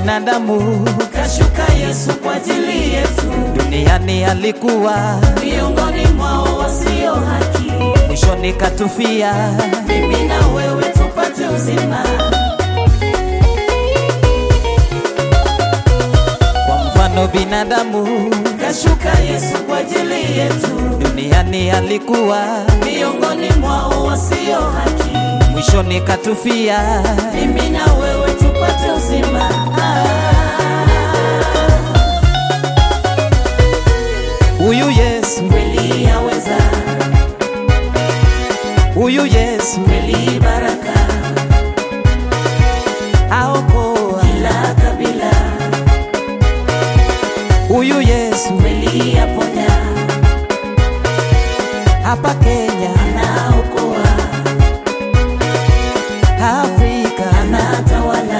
binadamu, kashuka Yesu kwa ajili yetu, duniani alikuwa, miongoni mwao wasio haki, mwishoni katufia. mimi na wewe tupate uzima. Kwa mfano binadamu, Kashuka Yesu kwa ajili yetu, duniani alikuwa, miongoni mwao wasio haki, mwishoni katufia. mimi na wewe tupate uzima. Huyu Yesu, Kweli yaweza, huyu Yesu kweli baraka, aokoa. kila kabila, Huyu Yesu kweli yaponya, hapa Kenya, anaokoa, Afrika, anatawala.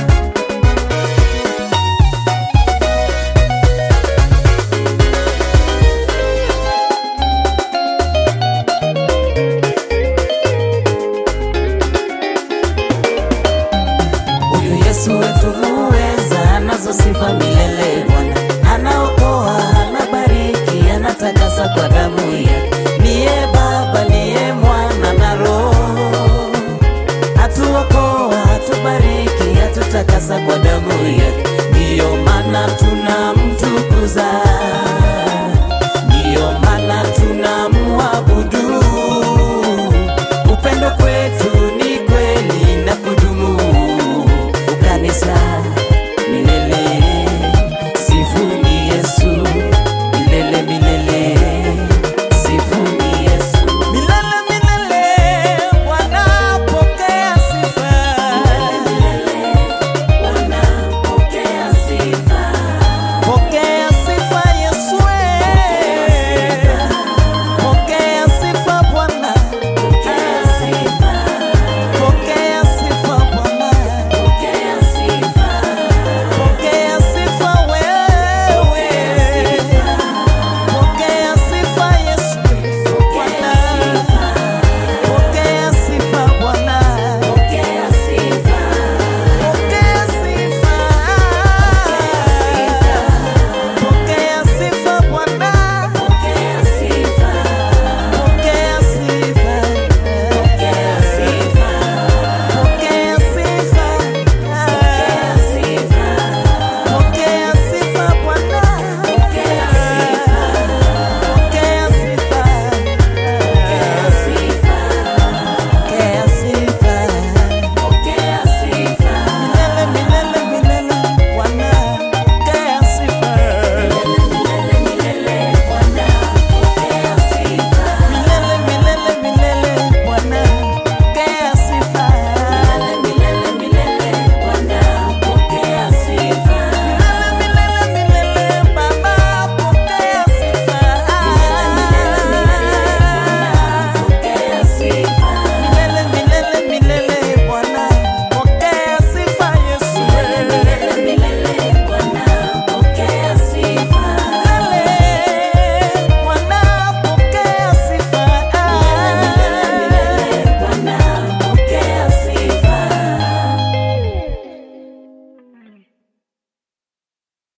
Huyu Yesu wetu muweza, anazo sifa milele Bwana, anaokoa, anabariki, anatakasa kwa damu yake. Niye Baba, niye Mwana na Roho, atuokoa, atubariki, atutakasa kwa